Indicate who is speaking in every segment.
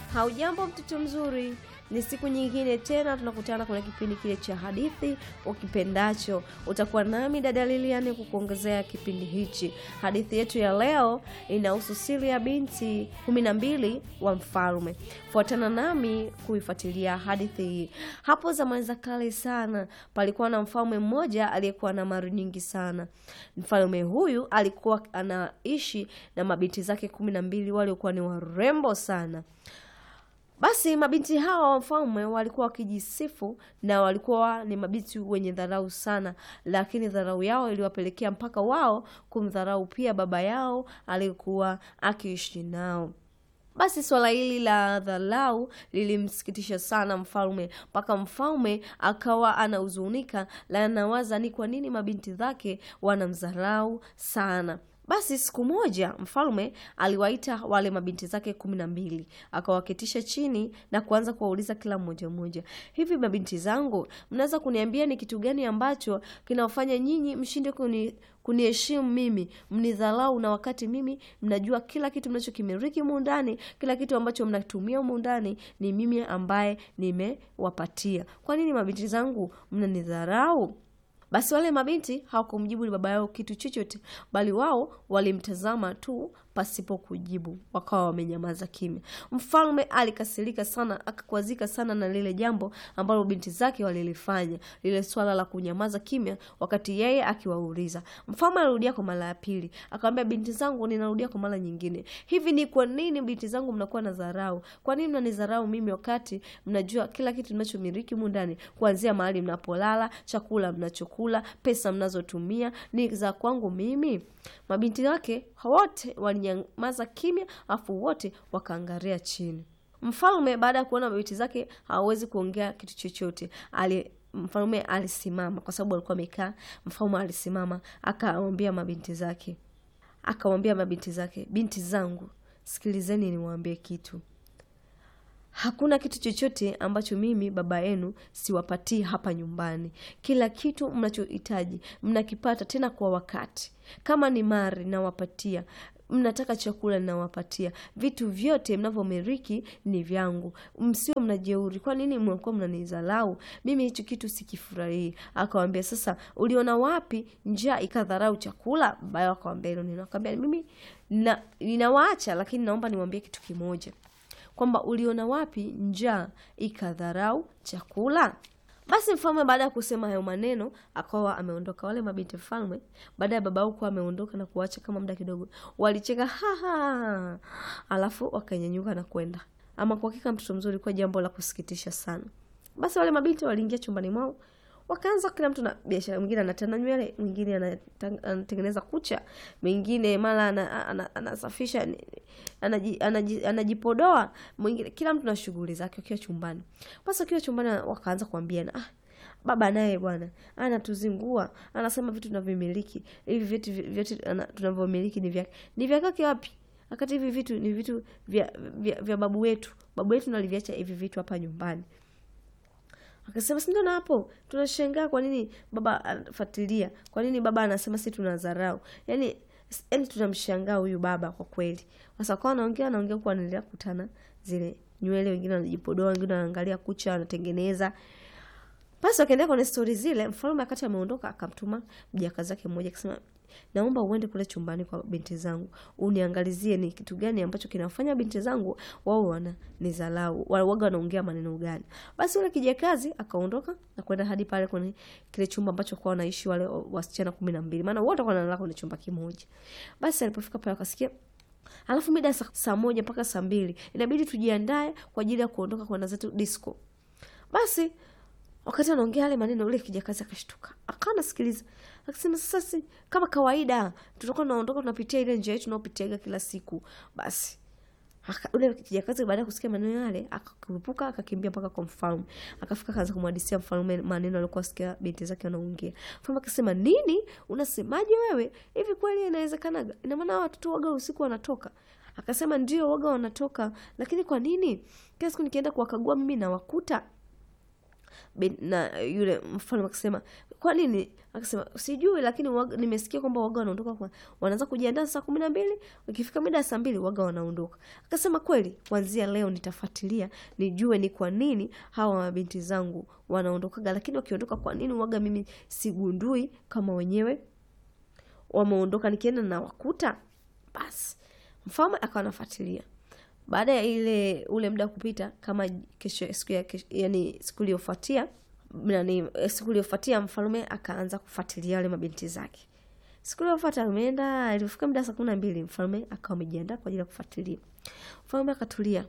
Speaker 1: Haujambo mtoto mzuri, ni siku nyingine tena tunakutana kwenye kipindi kile cha hadithi ukipendacho. Utakuwa nami dada Lilian kukuongezea kipindi hichi. Hadithi yetu ya leo inahusu siri ya binti kumi na mbili wa mfalme. Fuatana nami kuifuatilia hadithi hii. Hapo zamani za kale sana, palikuwa na mfalme mmoja aliyekuwa na mali nyingi sana. Mfalme huyu alikuwa anaishi na mabinti zake kumi na mbili waliokuwa ni warembo sana. Basi mabinti hawa wa mfalme walikuwa wakijisifu na walikuwa ni mabinti wenye dharau sana, lakini dharau yao iliwapelekea mpaka wao kumdharau pia baba yao aliyekuwa akiishi nao. Basi swala hili la dharau lilimsikitisha sana mfalme, mpaka mfalme akawa anahuzunika na anawaza ni kwa nini mabinti zake wanamdharau sana. Basi siku moja mfalme aliwaita wale mabinti zake kumi na mbili akawaketisha chini na kuanza kuwauliza kila mmoja mmoja, hivi mabinti zangu, mnaweza kuniambia ni kitu gani ambacho kinawafanya nyinyi mshinde kuni kuniheshimu mimi, mnidharau, na wakati mimi mnajua kila kitu mnachokimiliki humu ndani, kila kitu ambacho mnatumia humu ndani ni mimi ambaye nimewapatia. Kwa nini mabinti zangu mnanidharau? Basi wale mabinti hawakumjibu ni baba yao kitu chochote, bali wao walimtazama tu pasipo kujibu, wakawa wamenyamaza kimya. Mfalme alikasirika sana, akakwazika sana na lile jambo ambalo binti zake walilifanya, lile swala la kunyamaza kimya wakati yeye akiwauliza. Mfalme alirudia kwa mara ya pili, akamwambia, binti zangu, ninarudia kwa mara nyingine, hivi ni kwa nini binti zangu mnakuwa na dharau? Kwa nini mnanidharau mimi wakati mnajua kila kitu ninachomiliki humu ndani, kuanzia mahali mnapolala, chakula mnachokula, pesa mnazotumia ni za kwangu mimi? Mabinti wake wote walinyamaza kimya, afu wote wakaangalia chini. Mfalme baada ya kuona mabinti zake hawawezi kuongea kitu chochote, ali mfalme alisimama, kwa sababu alikuwa amekaa. Mfalme alisimama akawaambia mabinti zake, akamwambia mabinti zake, binti zangu, sikilizeni niwaambie kitu Hakuna kitu chochote ambacho mimi baba yenu siwapatii hapa nyumbani. Kila kitu mnachohitaji mnakipata, tena kwa wakati. Kama ni mali nawapatia, mnataka chakula nawapatia, vitu vyote mnavyomiliki ni vyangu. Msio mnajeuri. Kwa nini mnakuwa mnanizalau mimi? Hicho kitu sikifurahii. Akawambia, sasa uliona wapi njaa ikadharau chakula? Baba yao akawambia hilo neno, akawambia mimi na, ninawaacha lakini naomba niwaambie kitu kimoja kwamba uliona wapi njaa ikadharau chakula? Basi mfalme baada ya kusema hayo maneno akawa ameondoka. Wale mabinti mfalme baada ya baba kuwa ameondoka na kuacha kama muda kidogo, walicheka haha, alafu wakanyanyuka na kwenda. Ama kwa hakika mtoto mzuri, kwa jambo la kusikitisha sana. Basi wale mabinti waliingia chumbani mwao wakaanza kila mtu na biashara. Mwingine anatana nywele, mwingine anatengeneza kucha, mwingine mara anasafisha, anajipodoa, mwingine, kila mtu na shughuli zake wakiwa chumbani. Basi wakiwa chumbani wakaanza kuambiana, ah, baba naye bwana anatuzingua, anasema vitu tunavyomiliki hivi, vitu vyote tunavyomiliki ni vyake. Ni vya kwake wapi? Wakati hivi vitu ni vitu vya, vya, vya babu wetu. Babu wetu naliviacha hivi vitu hapa nyumbani. Akasema si ndio? Na hapo tunashangaa kwa nini baba anafuatilia, kwa nini baba anasema si tunadharau? Yani, yani tunamshangaa huyu baba kwa kweli. Sasa kwa anaongea anaongea kwa anaendelea kutana zile nywele, wengine wanajipodoa, wengine wanaangalia kucha, wanatengeneza. Basi wakaendelea kwenye stori zile. Mfalme akati ameondoka, akamtuma mjakazi wake mmoja akisema, naomba uende kule chumbani kwa binti zangu uniangalizie ni kitu gani ambacho kinafanya binti zangu wao wana nizalau waga wanaongea maneno gani. Basi yule kijakazi akaondoka na kwenda hadi pale kwenye kile chumba ambacho kwa wanaishi wale wasichana kumi na mbili, maana wote wanalala kwenye chumba kimoja. Basi alipofika pale akasikia alafu mida saa moja mpaka saa mbili inabidi tujiandae kwa ajili ya kuondoka kwenda zetu disco. Basi wakati anaongea yale maneno, ule kijakazi akashtuka, akawa nasikiliza, akasema sasa, si kama kawaida, tutakuwa tunaondoka tunapitia ile njia yetu tunaopitiaga kila siku. Basi ule kijakazi baada ya kusikia maneno yale akakurupuka, akakimbia mpaka kwa mfalme, akafika kaanza kumhadisia mfalme maneno aliokuwa sikia binti zake wanaongea. Mfalme akasema, nini unasemaje wewe? Hivi kweli inawezekanaga? Ina maana watoto waga usiku wanatoka? Akasema ndio, waga wanatoka, lakini kwa nini kila siku nikienda kuwakagua mimi nawakuta bin, na yule mfalme akasema kwa nini akasema sijui lakini waga, nimesikia kwamba waga wanaondoka kwa wanaanza kujiandaa saa kumi na mbili ikifika mida ya saa mbili waga wanaondoka akasema kweli kuanzia leo nitafuatilia nijue ni kwa nini hawa mabinti zangu wanaondokaga lakini wakiondoka kwa nini waga mimi sigundui kama wenyewe wameondoka nikienda na wakuta basi mfalme akawa anafuatilia baada ya ile ule muda kupita kama kesho siku ya kesho, yani siku iliyofuatia nani siku iliyofuatia mfalme akaanza kufuatilia wale mabinti zake siku iliyofuata ameenda ilifika muda saa kumi na mbili mfalme akawa amejiandaa kwa ajili ya kufuatilia mfalme akatulia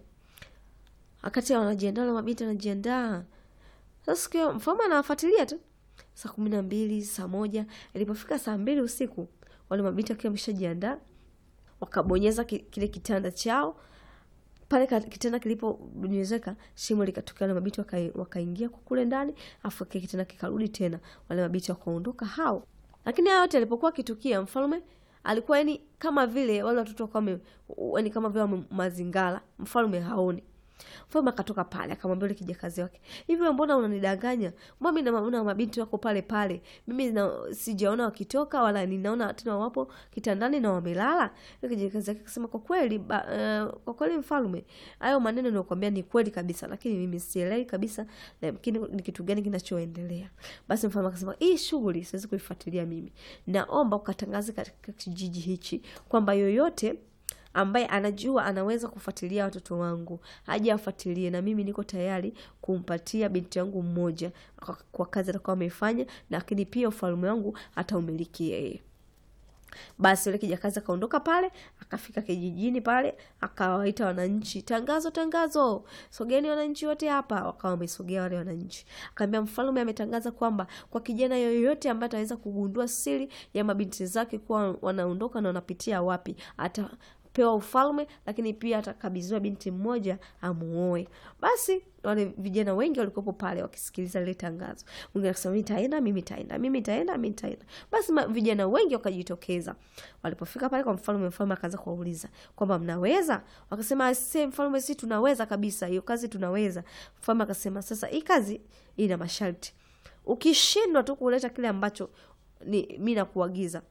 Speaker 1: wakati wanajiandaa wale mabinti wanajiandaa sasa siku hiyo mfalme anawafuatilia tu saa kumi na mbili saa moja ilipofika saa mbili usiku wale mabinti wakiwa wameshajiandaa wakabonyeza ki- kile kitanda chao pale ka- kitanda kilipobonyezeka shimo likatokea wale mabiti wakai- wakaingia kwa kule ndani afu kile kitanda kikarudi tena wale mabiti wakaondoka hao lakini haya yote alipokuwa akitukia mfalme alikuwa yani kama vile wale watoto wakawa yani kama vile wame mazingara mfalme haoni mfalme akatoka pale akamwambia yule kijakazi wake hivi wewe mbona unanidanganya mbona mimi naona mabinti wako pale pale mimi na, sijaona wakitoka wala ninaona tena wapo kitandani na wamelala yule kijakazi wake akasema kwa kweli ba, uh, kwa kweli mfalme hayo maneno ninayokuambia ni kweli kabisa lakini mimi sielewi kabisa lakini ni kitu gani kinachoendelea basi mfalme akasema hii shughuli siwezi kuifuatilia mimi naomba ukatangaze katika kijiji hichi kwamba yoyote ambaye anajua anaweza kufuatilia watoto wangu aje afuatilie na mimi niko tayari kumpatia binti yangu mmoja kwa, kwa kazi atakuwa ameifanya lakini pia ufalme wangu ataumiliki yeye basi yule kijakazi akaondoka pale akafika kijijini pale akawaita wananchi tangazo tangazo sogeni wananchi wote hapa wakawa wamesogea wale wananchi akaambia mfalme ametangaza kwamba kwa kijana yoyote ambaye ataweza kugundua siri ya mabinti zake kuwa wanaondoka na wanapitia wapi ata pewa ufalme lakini pia atakabidhiwa binti mmoja amuoe basi wale vijana wengi walikuwepo pale wakisikiliza lile tangazo mwingine akasema mi taenda mimi taenda mimi taenda mi taenda basi ma, vijana wengi wakajitokeza walipofika pale kwa mfalme mfalme akaanza kuwauliza kwamba mnaweza wakasema se mfalme si tunaweza kabisa hiyo kazi tunaweza mfalme akasema sasa hii kazi ina masharti ukishindwa tu kuleta kile ambacho ni mi nakuagiza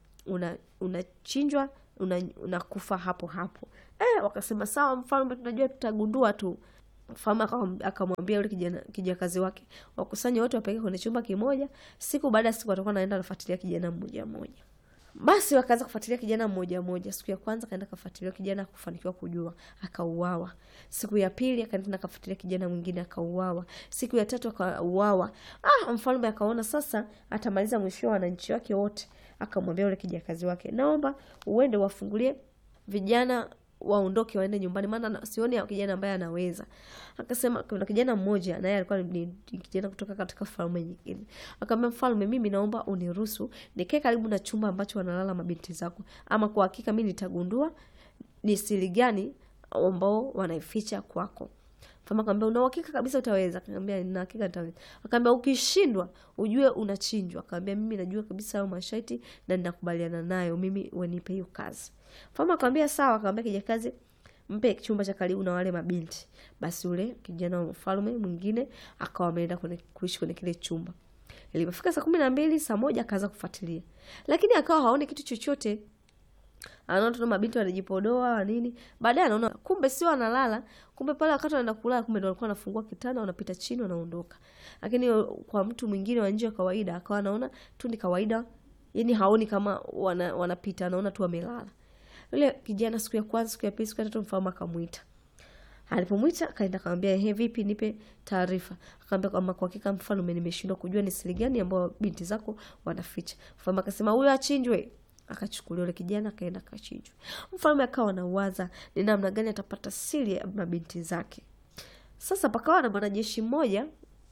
Speaker 1: unachinjwa una unakufa una hapo hapo eh, wakasema sawa mfalme tunajua tutagundua tu mfalme akamwambia yule kijana kijakazi wake wakusanye wote wapeleke kwenye chumba kimoja siku baada ya siku watakuwa naenda nafuatilia kijana mmoja mmoja basi wakaanza kufuatilia kijana mmoja mmoja siku ya kwanza kaenda kafuatilia kijana akufanikiwa kujua akauawa siku ya pili akaenda kafuatilia kijana mwingine akauawa siku ya tatu akauawa ah, mfalme akaona sasa atamaliza mwisho wa wananchi wake wote akamwambia yule kijakazi wake naomba uende wafungulie vijana waondoke waende nyumbani maana sioni kijana ambaye anaweza akasema kuna kijana mmoja naye alikuwa ni kijana kutoka katika falme nyingine akamwambia mfalme mimi naomba uniruhusu nikae karibu na chumba ambacho wanalala mabinti zako ama kwa hakika mi nitagundua ni siri gani ambao wanaificha kwako mfalme akamwambia una uhakika kabisa utaweza akamwambia nina hakika nitaweza akamwambia ukishindwa ujue unachinjwa akamwambia mimi najua kabisa hayo masharti na ninakubaliana nayo mimi wenipe hiyo kazi mfalme akamwambia sawa akamwambia kijakazi mpe chumba cha karibu na wale mabinti basi ule kijana wa mfalme mwingine akawa ameenda kuishi kwenye kile chumba ilipofika saa kumi na mbili saa moja akaanza kufuatilia lakini akawa haoni kitu chochote anaona tuna mabinti wanajipodoa nini baadaye anaona kumbe sio analala kumbe pale wakati wanaenda kulala kumbe ndo walikuwa wanafungua kitanda wanapita chini wanaondoka lakini kwa mtu mwingine wa nje wa kawaida akawa anaona tu ni kawaida yani haoni kama wana, wanapita anaona tu wamelala yule kijana siku ya kwanza siku ya pili siku ya tatu mfalme akamwita alipomwita akaenda akamwambia ehe vipi nipe taarifa akamwambia kwamba kwa hakika mfalme nimeshindwa kujua ni siri gani ambayo binti zako wanaficha mfalme akasema huyo achinjwe akachukuliwa yule kijana akaenda akachinjwa mfalme akawa anawaza ni namna gani atapata siri ya mabinti zake sasa pakawa na mwanajeshi mmoja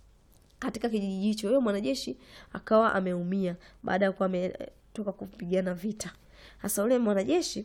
Speaker 1: katika kijiji hicho huyo mwanajeshi akawa ameumia baada ya kuwa ametoka kupigana vita hasa ule mwanajeshi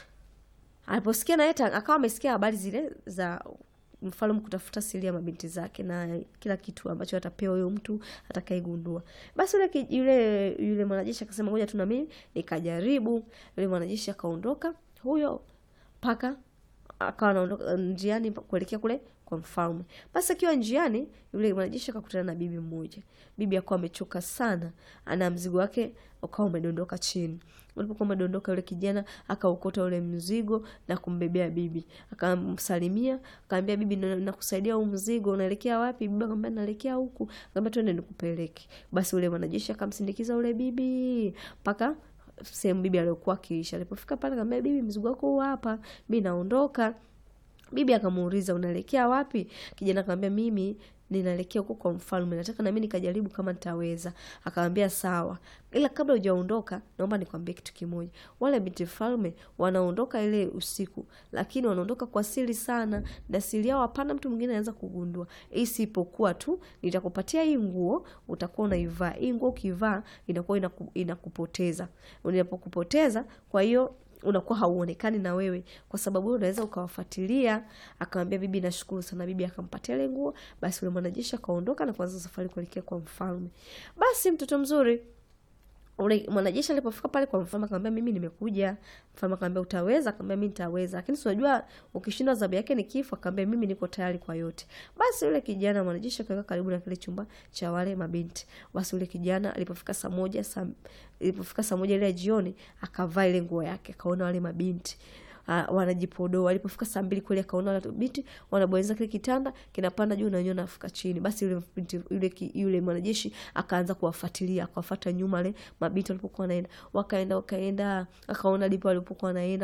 Speaker 1: aliposikia naye akawa amesikia habari zile za mfalme kutafuta siri ya mabinti zake na kila kitu ambacho atapewa huyo mtu atakaigundua basi yule yule yule mwanajeshi akasema ngoja tu na mimi nikajaribu yule mwanajeshi akaondoka huyo mpaka akawa anaondoka njiani kuelekea kule kwa mfalme. Basi akiwa njiani, yule mwanajeshi akakutana na bibi mmoja. Bibi akawa amechoka sana, ana mzigo wake ukawa umedondoka chini. Ulipokuwa umedondoka, yule kijana akaukota ule mzigo na kumbebea bibi, akamsalimia, akamwambia bibi, nakusaidia huu mzigo, unaelekea wapi? Bibi akamwambia naelekea huku. Akamwambia twende nikupeleke. Basi ule mwanajeshi akamsindikiza ule bibi mpaka sehemu bibi aliyokuwa akiishi. Alipofika pale, akamwambia bibi, mzigo wako huu hapa, mimi naondoka. Bibi akamuuliza unaelekea wapi? Kijana akamwambia mimi ninaelekea huko kwa mfalme, nataka na mimi nikajaribu kama nitaweza. Akamwambia sawa, ila kabla hujaondoka, naomba nikwambie kitu kimoja. Wale binti mfalme wanaondoka ile usiku, lakini wanaondoka kwa siri sana, na siri yao hapana mtu mwingine anaweza kugundua, isipokuwa tu nitakupatia hii nguo, utakuwa unaivaa hii nguo. Ukivaa inakuwa inaku, inakupoteza. Unapokupoteza, kwa hiyo unakuwa hauonekani na wewe, kwa sababu unaweza ukawafuatilia. Akamwambia bibi, nashukuru sana. Bibi akampatia ile nguo. Basi yule mwanajeshi akaondoka na kuanza safari kuelekea kwa mfalme. Basi mtoto mzuri ule mwanajeshi alipofika pale kwa mfalme akamwambia mimi nimekuja. Mfalme akamwambia utaweza? Akamwambia mimi nitaweza, lakini si unajua ukishindwa adhabu yake ni kifo. Akamwambia mimi niko tayari kwa yote. Basi yule kijana mwanajeshi akaweka karibu na kile chumba cha wale mabinti. Basi yule kijana alipofika saa moja saa ilipofika saa moja ile jioni, akavaa ile nguo yake, akaona wale mabinti Uh, wanajipodoa. Alipofika saa mbili kweli akaona wale binti wanabonyeza kile kitanda kinapanda juu na wenyewe nafika chini. Basi yule binti yule yule mwanajeshi akaanza kuwafuatilia, akawafuata nyuma wale mabinti walipokuwa wanaenda, wakaenda wakaenda, akaona ndipo walipokuwa wanaenda